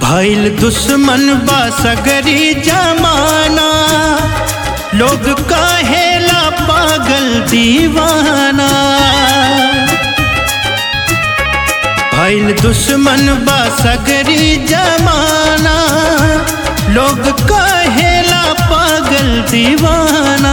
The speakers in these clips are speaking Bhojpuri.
भइल दुश्मन बा सगरी जमाना लोग कहेला पागल दीवाना भइल दुश्मन बा सगरी जमाना लोग कहेला पागल दीवाना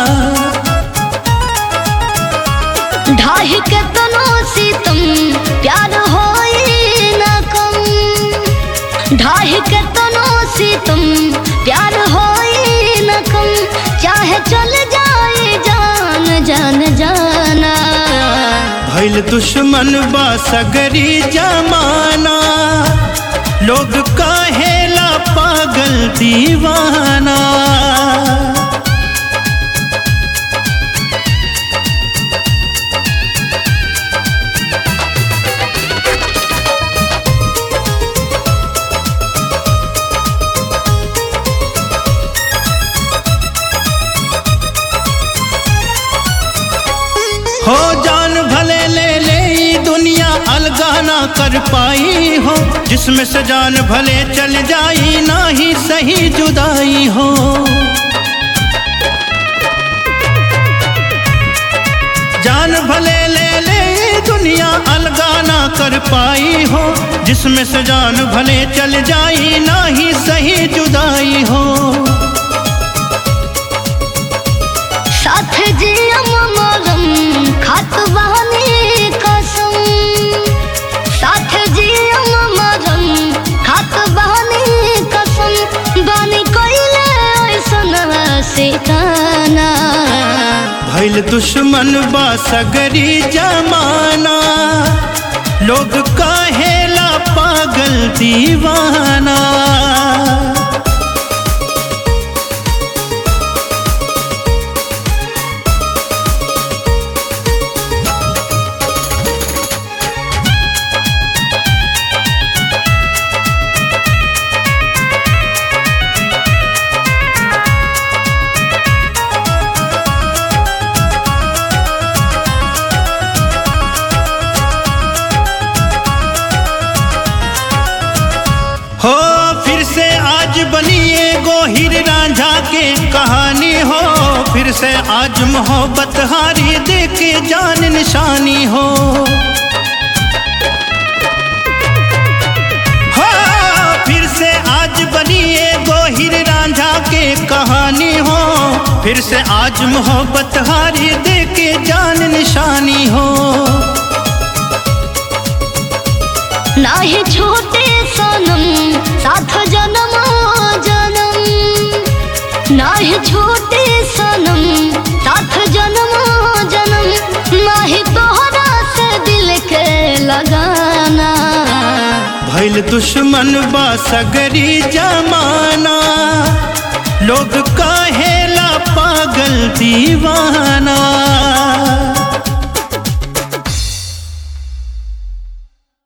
ढाही के तनो सितम प्यार होई न कम ढाही के तनो सितम प्यार होई न कम चाहे चल जाए जान जान जाना भइल दुश्मन बा सगरी जमाना लोग कहेला पागल दीवाना हो जान भले ले ले ई दुनिया अलगा ना कर पाई हो जिसमें से जान भले चल जाई ना ही सही जुदाई हो जान भले ले ले ई दुनिया अलगा ना कर पाई हो जिसमें से जान भले चल जाई ना ही सही जुदाई हो साथ जियम मरम खात बहनी कसम साथ जियम मरम खात बहनी कसम बानी कोइले ऐसन से काना भइल दुश्मन बा सगरी जमाना लोग कहेला पागल दीवाना हो फिर से आज बनिए गोहिर रांझा के कहानी हो फिर से आज मोहब्बत हारी दे के जान निशानी हो हो फिर से आज बनिए गोहिर रांझा के कहानी हो फिर से आज मोहब्बत हारी दे के जान निशानी हो नाही छोटे सनम साथ जन्म जन्म नाही छोटे सनम साथ जन्म जन्म नाही तोहरा से दिल के लगाना भइल दुश्मन बा सगरी जमाना लोग कहेला पागल दीवाना